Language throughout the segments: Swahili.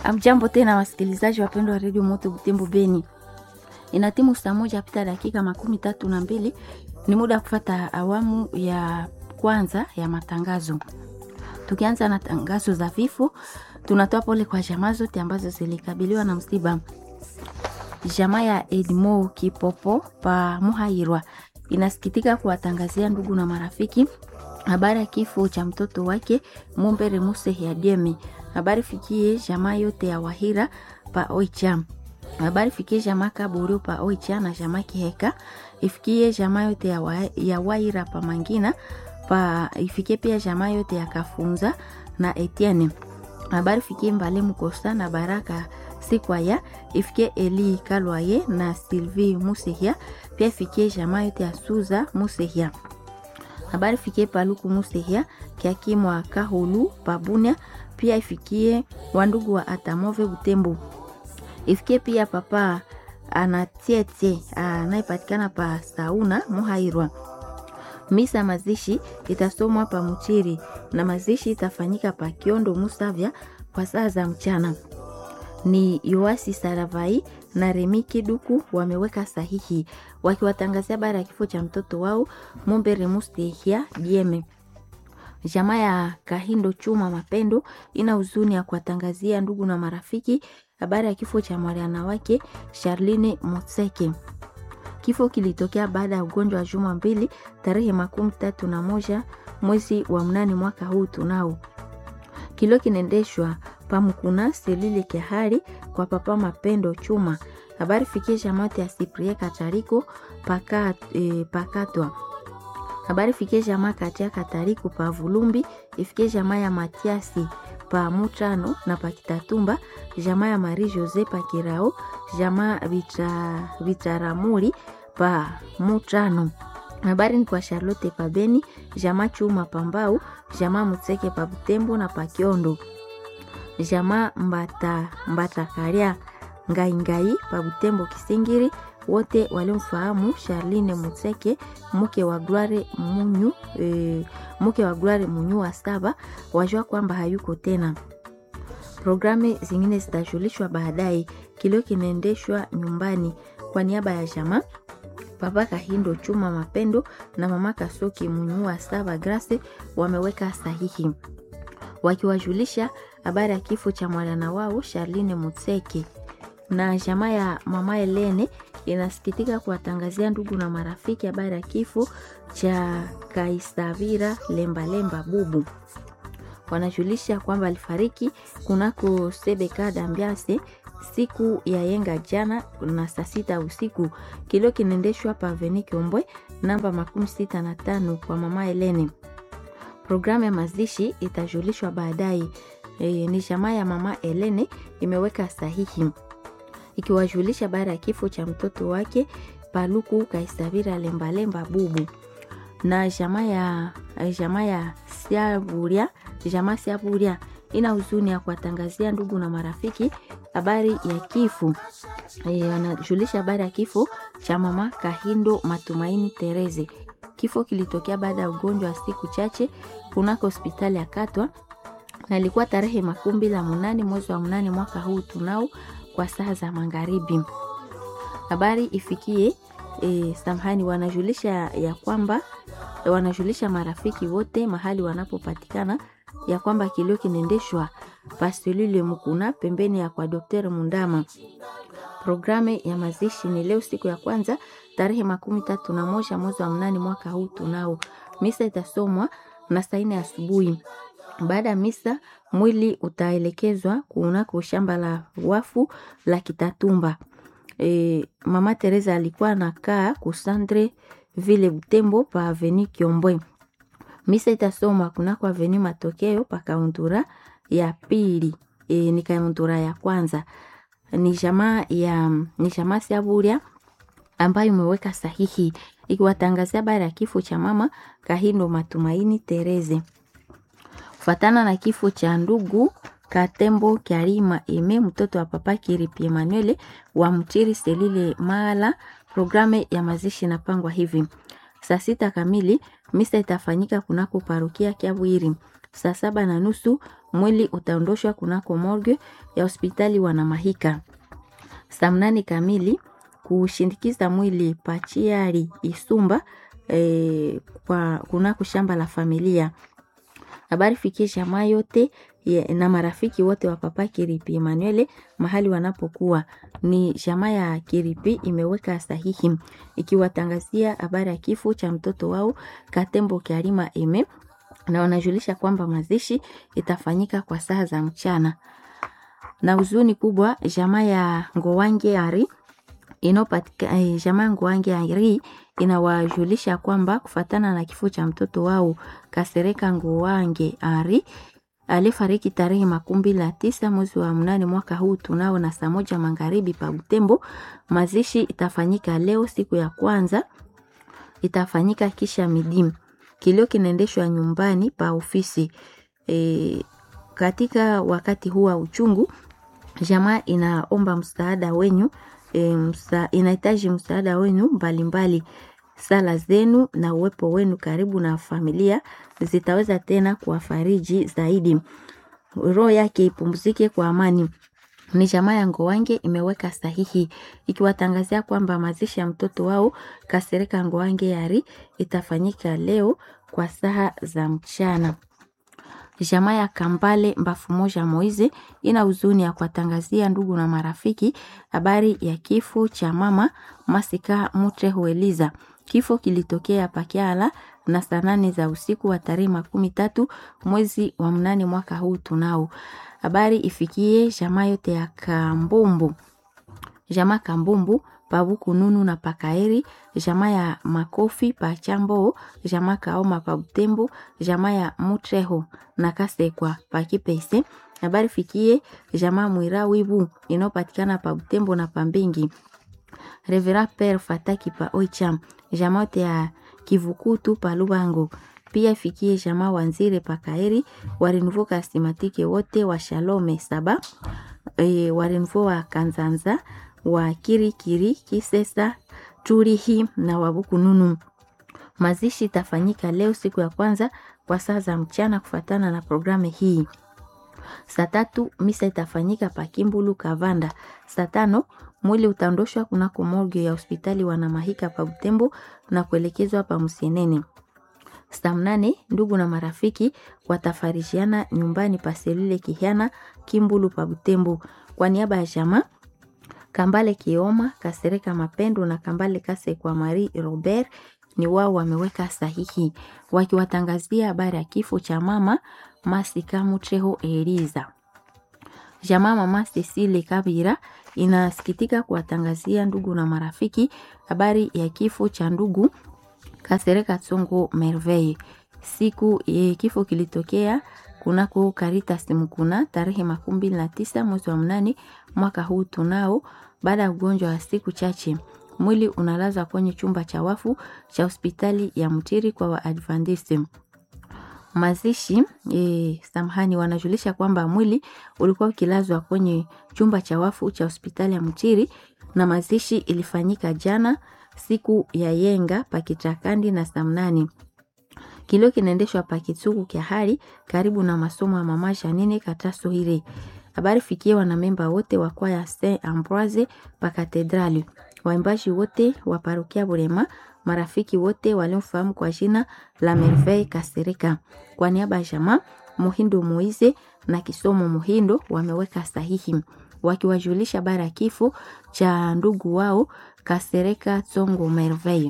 Amjambo tena wasikilizaji wapendwa wa redio Moto Butembo Beni, ina timu saa moja pita dakika makumi tatu na mbili. Ni muda wa kufata awamu ya kwanza ya matangazo. Tukianza na tangazo za vifo, tunatoa pole kwa jamaa zote ambazo zilikabiliwa na msiba. Jamaa ya Edmo Kipopo pa Muhairwa inasikitika kuwatangazia ndugu na marafiki habari ya kifo cha mtoto wake Mumbere Muse ya Dieme. Habari fikie jamaa yote ya Wahira pa Oicha. Habari fikie jamaa Kaburu pa Oicha na jamaa Kiheka. Ifikie jamaa yote ya, wa, ya Wahira pa Mangina pa ifikie pia jamaa yote ya Kafunza na Etienne. Habari fikie Mbale Mukosa na Baraka Sikwaya ifikie Eli Kalwaye na Sylvie Musehia pia ifikie jamaa yote ya Suza Musehia habari fikie Paluku Musehia kiakimwa Kahulu Pabunia pia ifikie wandugu wa Atamove Butembo ifikie pia papa anatiete anayepatikana pa Sauna Muhairwa. Misa mazishi itasomwa pa Muchiri na mazishi itafanyika pa Kiondo Musavya kwa saa za mchana. Ni Yoasi Saravai na Remi Kiduku wameweka sahihi wakiwatangazia habari ya kifo cha mtoto wao Mumbere Mustehia Dieme. Jamaa ya Kahindo Chuma Mapendo ina huzuni ya kuwatangazia ndugu na marafiki habari ya kifo cha mwana wake Charline Motseke. Kifo kilitokea baada ya ugonjwa wa juma mbili tarehe makumi tatu na moja mwezi wa mnane mwaka huu tunao kilo kinaendeshwa pamkuna selile kehari kwa papa Mapendo Chuma. Habari fikie jamati ya Siprie Katariko paka, e, pakatwa. Habari fikie jamaa katia Katariko pa Vulumbi, ifikie jamaa ya Matiasi pa Mutano na pa Kitatumba, jamaa ya Marie Jose pa Kirao, jamaa Vitaramuri pa Mutano. Habari ni kwa Charlotte pa Beni, jamaa Chuma pa Mbau, jamaa Mutseke pa Butembo na pa Kiondo jamaa mbata mbata ngaingai pa Butembo Kisingiri, wote waliomfahamu Charline Mutseke mke wa Gloire Munyu e, mke wa Gloire Munyu wa saba wajua kwamba hayuko tena. Programu zingine zitajulishwa baadaye. Kilio kinaendeshwa nyumbani kwa niaba ya jamaa Papa Kahindo Chuma Mapendo na mama Kasoki Munyu wa saba Grace wameweka sahihi wakiwajulisha habari ya kifo cha mwana wao Charline Mutseke. Na jamaa ya mama Helene inasikitika kuwatangazia ndugu na marafiki habari ya kifo cha Kaisavira Lembalemba Bubu. Wanajulisha kwamba alifariki kunako Sebeka Dambiase siku ya yenga jana na saa sita usiku. Kilio kinaendeshwa pa Aveni Kiombwe namba makumi sita na tano kwa mama Helene. Programu ya mazishi itajulishwa baadaye. E, ni jamaa ya mama Elene imeweka sahihi ikiwajulisha baada ya kifo cha mtoto wake Paluku Kaisavira Lembalemba Bubu na jamaa ya jamaa ya Siaburia, jamaa Siaburia ina huzuni ya kuwatangazia ndugu na marafiki habari ya kifo e, anajulisha habari ya kifo cha mama Kahindo Matumaini Tereze. Kifo kilitokea baada ya ugonjwa wa siku chache kunako hospitali ya Katwa na ilikuwa tarehe makumi mbili na munane mwezi wa munane mwaka huu tunao kwa saa za magharibi. Habari ifikie e, samahani, wanajulisha ya kwamba wanajulisha marafiki wote mahali wanapopatikana ya kwamba kilio kinaendeshwa paselule Mukuna pembeni ya kwa Daktari Mundama. Programu ya mazishi ni leo siku ya kwanza tarehe makumi tatu na moja mwezi wa mnane mwaka huu tunao. Misa itasomwa na saa nne asubuhi. Baada ya misa mwili utaelekezwa kunako shamba la wafu la Kitatumba. E, mama Teresa alikuwa anakaa kusandre vile Butembo pa aveni Kiombwe. Misa itasomwa kunako aveni Matokeo pa kauntura ya pili. E, ni kauntura ya kwanza ni jamaa ya ni jamaa Siaburia ambayo imeweka sahihi ikiwatangazia habari ya kifo cha mama Kahindo Matumaini Tereze. Fatana na kifo cha ndugu Katembo Karima Eme mtoto wa papa Kiripi Emmanuel wa Mchiri Selile Mala. Programu ya mazishi inapangwa hivi: saa sita kamili misa itafanyika kunako parokia Kiabwiri, saa saba na nusu mwili utaondoshwa kunako morgue ya hospitali Wanamahika saa mnane kamili kushindikiza mwili Pachiari Isumba e, kwa kunako shamba la familia. Habari fikie jamaa yote ye, na marafiki wote wa papa Kiripi Emmanuel mahali wanapokuwa. Ni jamaa ya Kiripi imeweka sahihi ikiwatangazia habari ya kifo cha mtoto wao Katembo Kiarima Eme, na wanajulisha kwamba mazishi itafanyika kwa saa za mchana. Na huzuni kubwa jamaa ya Ngowange Ari inopatika eh, jamaa Ngowange Ari inawajulisha kwamba kufatana na kifo cha mtoto wao Kasereka Ngowange Ari alifariki tarehe makumi mbili na tisa mwezi wa mnane mwaka huu tunao na saa moja magharibi pa Butembo. Mazishi itafanyika leo siku ya kwanza, itafanyika kisha midimu. Kilio kinaendeshwa nyumbani pa ofisi. E, katika wakati huu wa uchungu, jamaa inaomba msaada wenyu e, msa, inahitaji msaada wenu mbalimbali. Sala zenu na uwepo wenu karibu na familia zitaweza tena kuwafariji zaidi. Roho yake ipumzike kwa amani. Ni jamaa ya Ngowange imeweka sahihi ikiwatangazia kwamba mazishi ya mtoto wao Kasereka Ngowange Yari itafanyika leo kwa saa za mchana. Jamaa ya Kambale Mbafu Moja Moize ina huzuni ya kuwatangazia ndugu na marafiki habari ya kifo cha mama Masika Mutreho Eliza. Kifo kilitokea Pakiala na saa nane za usiku wa tarehe makumi tatu mwezi wa mnane mwaka huu tunao. Habari ifikie jamaa yote ya Kambumbu, jamaa Kambumbu Pabuku Nunu na Pakaeri, jamaa ya Makofi pa Chambo, jamaa Kaoma pa Butembo, jamaa ya Mutreho na Kasekwa pa Kipese. Habari fikie jamaa Mwira Wibu inayopatikana pa Butembo na Pambingi. Revera Père Fataki pa Oicham, jamaa yote ya Kivukutu pa Lubango. Pia ifikie jamaa Wanzire pa Kaeri, warenvo kasimatike wote wa Shalome saba, e, warenvo wa Kanzanza wa Kirikiri Kisesa Turihi na Wabukununu. Mazishi itafanyika leo siku ya kwanza kwa saa za mchana kufatana na programu hii. Saa tatu misa itafanyika pa Kimbulu Kavanda. Saa tano mwili utaondoshwa kunako morgue ya hospitali Wanamahika pa Butembo na kuelekezwa pa Musienene. Saa mnane ndugu na marafiki watafarishiana nyumbani pa Selile Kihiana Kimbulu pa Butembo. Kwa niaba ya jamaa Kambale Kioma, Kasereka Mapendo na Kambale Kase kwa Marie Robert ni wao wameweka sahihi wakiwatangazia habari ya kifo cha mama Masika Mutreho Eliza. Jamaa mama Cecile Kabira inasikitika kuwatangazia ndugu na marafiki habari ya kifo cha ndugu Kasereka Tsongo Merveille. Siku e, kifo kilitokea kunako Caritas Mukuna tarehe makumi mbili na tisa mwezi wa mnane mwaka huu tunao, baada ya ugonjwa wa siku chache. Mwili unalazwa kwenye chumba cha wafu cha hospitali ya Mtiri kwa Waadventiste. Mazishi e, samahani, wanajulisha kwamba mwili ulikuwa ukilazwa kwenye chumba cha wafu cha hospitali ya Mtiri na mazishi ilifanyika jana siku ya yenga pakitakandi na samnani kilio kinaendeshwa pakitsuku kya hali karibu na masomo ya mama Janine Kataso hire. Habari fikie wanamemba wote wa kwaya Saint Ambroise pa katedrali, waimbaji wote wa parokia Burema, marafiki wote waliomfahamu kwa jina la Merveille Kasereka. Kwa niaba ya jamaa Muhindo Moize na Kisomo Muhindo wameweka sahihi wakiwajulisha habari ya kifo cha ndugu wao Kasereka Tsongo Merveille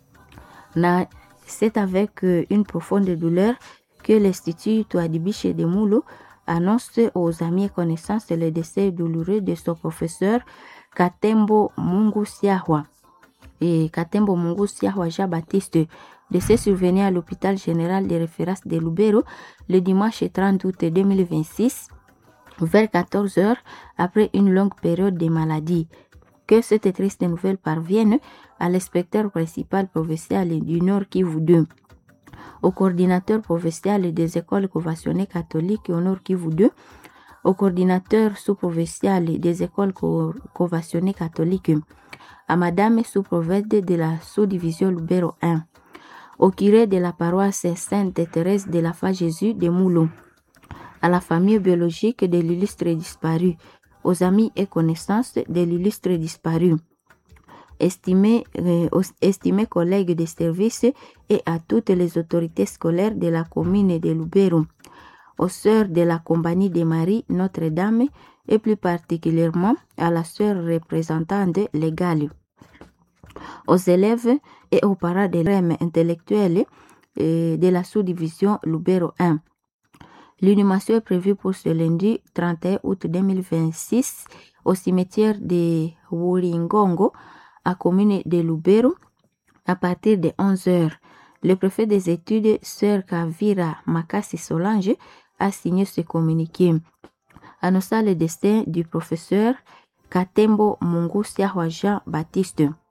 na c'est avec euh, une profonde douleur que l'Institut Touadibiche de Moulo annonce aux amis et connaissances le décès douloureux de son professeur Katembo Mungu Siahwa. Et Katembo Mungu Siahwa Jean-Baptiste décès survenu à l'hôpital général de référence de Lubero le dimanche 30 août 2026 vers 14 heures après une longue période de maladie. Que cette triste nouvelle parvienne à l'inspecteur principal provincial du Nord Kivu 2, au coordinateur provincial des écoles conventionnées catholiques au Nord Kivu 2, au coordinateur sous-provincial des écoles conventionnées catholiques, à Madame sous-prophète de la sous-division Lubero 1, au curé de la paroisse Sainte Thérèse de la Foi Jésus de Moulon, à la famille biologique de l'illustre disparu, aux amis et connaissances de l'illustre disparu, estimés, euh, estimés collègues de service et à toutes les autorités scolaires de la commune de Lubero, aux sœurs de la Compagnie des Maries Notre-Dame et plus particulièrement à la sœur représentante légale, aux élèves et aux parents des rèmes intellectuels de la sous-division Lubero 1. L'inhumation est prévue pour ce lundi 31 août 2026 au cimetière de Wuringongo, à commune de Lubero, à partir de 11 heures. Le préfet des études, Sœur Kavira Makasi Solange, a signé ce communiqué. Annonçant le destin du professeur Katembo Mungusia Jean Baptiste.